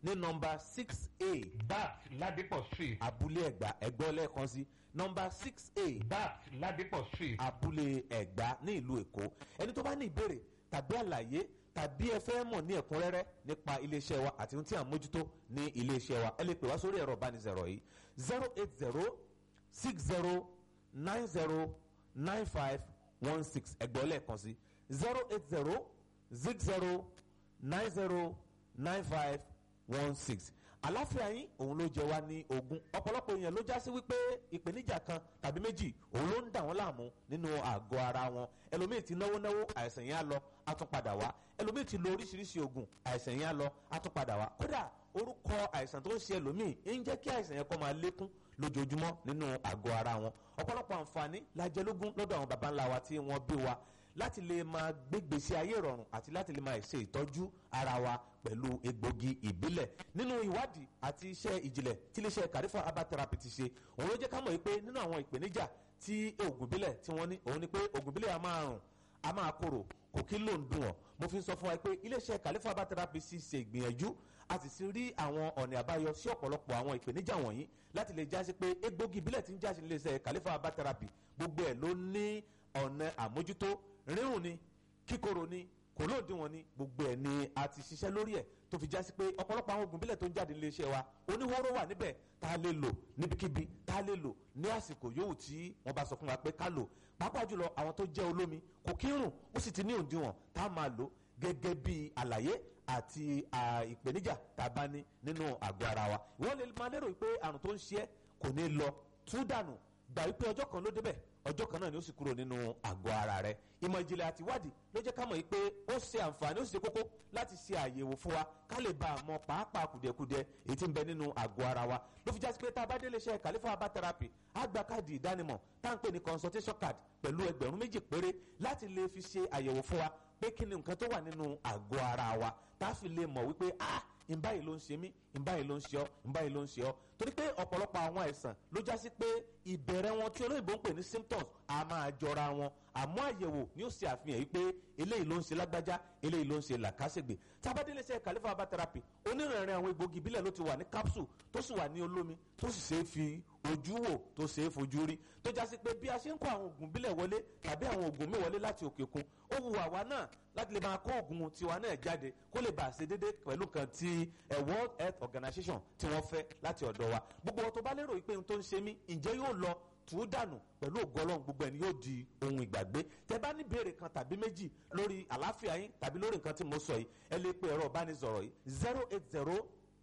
ní nọmba six a bat ladipo street abúlé ẹ̀gbá ẹ̀gbọ́ lẹ́ẹ̀kan sí nọmba six a bat ladipo street abúlé ẹ̀gbá ní ìlú èkó ẹni tó bá ní ìbéèrè tàbí àlàyé tàbí ẹ fẹ́ mọ̀ ní ẹ̀kúnrẹ́rẹ́ nípa iléeṣẹ́ wa àti ohun tí à ń mójútó ní iléeṣẹ́ wa ẹ lè pè wá sórí ẹ̀rọ ìbánisọ̀rọ̀ yìí zero eight zero six zero nine zero nine five one six ẹgbẹ́ lẹ́ẹ̀kan sí zero eight zero six zero nine zero nine five one six àláfíà yín òun ló jẹ wá ní ogún ọ̀pọ̀lọpọ̀ èèyàn ló já sí wípé ìpèníjà kan tàbí méjì òun ló ń dà wọ́n láàmú nínú àgọ́ ara wọn ẹlòmíì ti náwó náwó àìsàn yẹn á lọ á tún padà wá ẹlòmíì ti lo oríṣiríṣi oògùn àìsàn yẹn á lọ á tún padà wá kódà orúkọ àìsàn tó ń ṣe ẹlòmíì ń jẹ́ kí àìsàn yẹn kó máa lékún lójoojúmọ́ nínú àgọ́ ara wọn ọ̀pọ̀lọpọ̀ àǹfààní la jẹ lógún lọ́dọ̀ àwọn baba ńlá wa tí wọ́n bí wa láti lè máa gbégbèsè ayé ìrọ̀rùn àti láti lè máa ṣe ìtọ́jú ara wa pẹ̀lú egbògi ìbílẹ̀ nínú ìwádìí àti iṣẹ́ ìjìnlẹ̀ tí iléeṣẹ́ kàrífà herbal therapy ti ṣe òun ló jẹ́ ká mọ̀ pé nínú àwọn ìpèníjà tí oògùn ìbílẹ̀ tí wọ́n ní òun ni pé oògùn ìbílẹ̀ a máa rùn a máa korò kò kí ló ń dùn ọ́ mo fi sọ fún wa pé iléeṣẹ́ kàrífà herbal therapy sì ṣe ìgbìyànjú a sì ti rí àwọn ọ̀nà àbáyọ sí ọ̀pọ̀lọpọ̀ àwọn ìpèníjà wọ̀nyí láti lè jásí pé egbògi ìbílẹ̀ tí ń jásí iléeṣẹ́ kàrífà herbal therapy gbogbo ẹ̀ ló ní ọ̀nà àmójútó rírùn ni kíkorò ni kò lóòdìwọ̀n ni gbogbo ẹ̀ ni a ti ṣiṣẹ́ lórí ẹ̀ tó fi jásí pé ọ̀pọ̀lọpọ̀ àwọn oògùn bílẹ̀ tó ń jáde nílé iṣẹ́ wa oníhóró wà níbẹ̀ tá a lè lò níbikíbi tá a lè lò ní àsìkò yòówù tí wọ́n bá sọ fún wa pé ká lò pàápàá jùlọ àwọn tó jẹ́ olómi kò kí ń rùn ó sì ti ní òdiwọ̀n tá a máa lò gẹ́gẹ́ bí àlàyé àti ìpèníjà tá a bá ní nínú àgọ́ ara wa ìwọ́n lè máa lérò pé àrùn tó ń ṣe é kò ní lọ tú dànù gbà wípé ọjọ́ kan ló débẹ̀ ọjọ́ kan náà ni ó sì kúrò nínú àgọ́ ara rẹ̀ ìmọ̀ ìjìnlẹ̀ àti ìwádìí ló jẹ́ ká mọ̀ yìí pé ó ṣe àǹfààní ó sì ṣe kókó láti ṣe àyẹ̀wò fún wa ká lè bá a mọ pàápàá kùdìẹ̀kudiẹ èyí tí ń bẹ nínú àgọ́ ara wa ló fi jásí pé tá a bá délé iṣẹ́ Khalifa herbal therapy á gba káàdì ìdánimọ̀ tá à ń pè ní consultation card pẹ̀lú ẹgbẹ̀rún méjì péré láti lè fi ṣe àyẹ̀wò fún wa pé kí ni nǹkan tó wà nínú àgọ́ ara wa tá a fi lè mọ̀ wípé ah ìbáyìí ló ń ṣe mí ìbáyìí ló ń ṣe ọ́ ìbáyìí ló ń ṣe ọ́ torí pé ọ̀pọ̀lọpọ̀ àwọn àìsàn ló já sí pé ìbẹ̀rẹ̀ wọn tí olóyìnbó ń pè ní symptoms a máa jọra wọn àmọ́ àyẹ̀wò ni ó ṣe àfihàn yìí pé eléyìí ló ń ṣe lágbájá eléyìí ló ń ṣe làkàṣègbè tábàdélé ṣe Khalifa herbal therapy onírìnrìn àwọn egbògi ìbílẹ̀ ló ti wà ní capsule tó sì wà ní olómi tó sì ṣe é fi ojú wò tó ṣe é fojú rí tó já sí pé bí a ṣe ń kó àwọn oògùn ìbílẹ̀ wọlé tàbí àwọn oògùn míì wọlé láti òkè òkun ó wu àwa náà láti lè máa kó oògùn tiwa náà jáde kó lè bàa ṣe déédéé pẹ̀lú kan ti World Health Organization tí wọ́n fẹ́ láti ọ̀dọ̀ wa gbogbo ọ̀tọ̀ bá lérò pé ohun tó ń ṣe mí ǹjẹ́ yóò lọ tù ú dànù pẹ̀lú ògo Ọlọ́run gbogbo ẹni yóò di ohun ìgbàgbé tẹ bá ní béèrè kan tàbí méjì lórí àlàáfíà yín tàbí lórí nǹkan tí mo sọ yìí ẹ lè pe ẹ̀rọ ìbánisọ̀rọ̀ yìí zero eight zero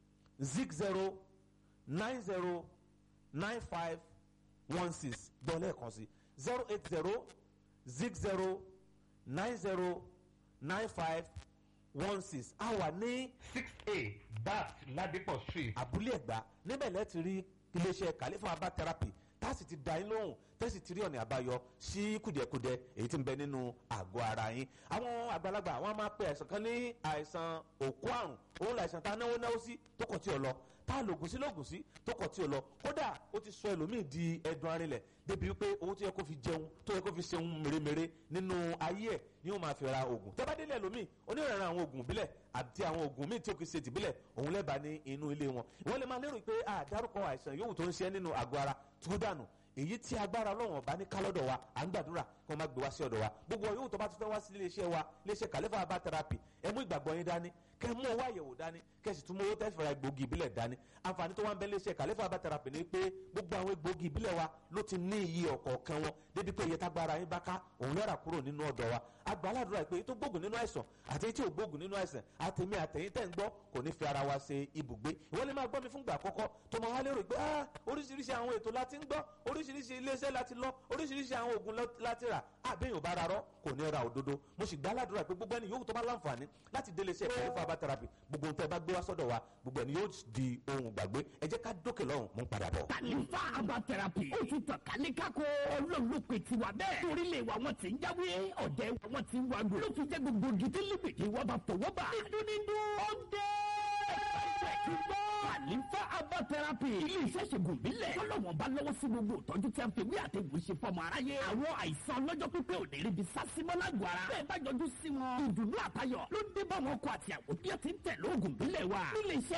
zig zero nine zero nine five one six dọ́lẹ̀ kan sí zero eight zero zig zero nine zero nine five one six a wà ní six a bat ladipo street abúlé ẹ̀gbá níbẹ̀ lẹ́ẹ̀ ti rí iléeṣẹ́ Khalifa herbal therapy tá a sì ti dá yín lóhùn tẹ́sí ti rí ọ̀nà àbáyọ sí kùdìẹ̀kudiẹ èyí tí ń bẹ nínú àgọ́ ara yín àwọn àgbàlagbà àwọn máa pe àìsàn kan ní àìsàn òkú àrùn òun làìsàn tá a náwó náwó sí tó kọ̀ tí ò lọ tá a lògùn sí lògùn sí tó kọ̀ tí ò lọ kódà ó ti sọ ẹlòmíì di ẹdun arinlẹ̀ débi wípé owó tó yẹ kó fi jẹun tó yẹ kó fi ṣeun mèremère nínú ayé ẹ̀ ni ó máa fi ra oògùn tẹ́ bá délé ẹlòmíì onírànràn àwọn oògùn ìbílẹ̀ àti àwọn oògùn míì tí ó kì í ṣe tìbílẹ̀ òun lẹ́bàá ní inú ilé wọn ìwọ́n lè máa lérò pé àdárúkọ àìsàn yòówù tó ń ṣe nínú àgọ́ ara tó dànù èyí tí agbára ọlọ́run ọba ní kálọ́dọ̀ wa à ń gbàdúrà kí wọ́n má gbé wá sí ọ̀dọ̀ wa gbogbo yòówù tó bá ti fẹ́ wá sí iléeṣẹ́ wa iléeṣẹ́ Khalifa herbal therapy ẹ mú ìgbàgbọ́ yín dání kẹ́ mú owó àyẹ̀wò dání kẹ́ sì tún mú owó tẹ́ fẹ́ra egbògi ìbílẹ̀ dání àǹfààní tó wá ń bẹ iléeṣẹ́ Khalifa herbal therapy ni pé gbogbo àwọn egbògi ìbílẹ̀ wa ló ti ní iye ọ̀kọ̀ọ̀kan wọn débi pé iye tágbára yín bá ká òun lọ́ra kúrò nínú ọ̀dọ̀ wa agbáládùra pé tó gbógun nínú àìsàn àti tí ò gbógun nínú àìsàn àtẹ̀mí àtẹ̀yìn tẹ̀ ń gbọ́ kò ní fi ara wa ṣe ibùgbé ìwọ́n lè máa gbọ́ mi fúngbà àkọ́kọ́ tó máa wá lérò pé ah oríṣiríṣi àwọn ètò láti ń gbọ́ oríṣiríṣi iléeṣẹ́ láti lọ oríṣiríṣi àwọn oògùn láti rà àbẹ́yìn ò bá ra rọ́ kò ní ra òdodo mo sì gbá ládùúrà pé gbogbo ẹni yòówù tó bá láǹfààní láti délé iṣẹ́ Khalifa herbal therapy gbogbo ohun tẹ́ bá gbé wá sọ́dọ̀ wa gbogbo ẹni yóò di ohun gbàgbé ẹ jẹ́ ká dókè lọ́hùn mú padà bọ̀. Khalifa herbal therapy ó ti tàn kálékáko ọlọ́run ló pe tiwa bẹ́ẹ̀ torílẹ̀ wa wọn ti ń jáwé ọ̀dẹ̀ wa wọn ti ń wá gbò ló fi jẹ́ gbogbo gidi líbìdì wọn bá fọwọ́ bá dídúnídú ọ̀dẹ́ Khalifa herbal therapy ilé iṣẹ́ ṣègùn ìbílẹ̀ tọ́lọ́wọ́n bá lọ́wọ́ sí gbogbo ìtọ́jú tí a fi wí àtẹ̀gùn ṣe fọmọ aráyé àwọn àìsàn ọlọ́jọ́ pípẹ́ ò ní rí bi sásímọ́ lágọ̀ọ́ ara bẹ́ẹ̀ bá yọjú sí wọn ìdùnnú àtayọ̀ ló dé bá wọn kọ àti àwọn bí ẹ ti ń tẹ̀ lóògùn ìbílẹ̀ wa ilé iṣẹ́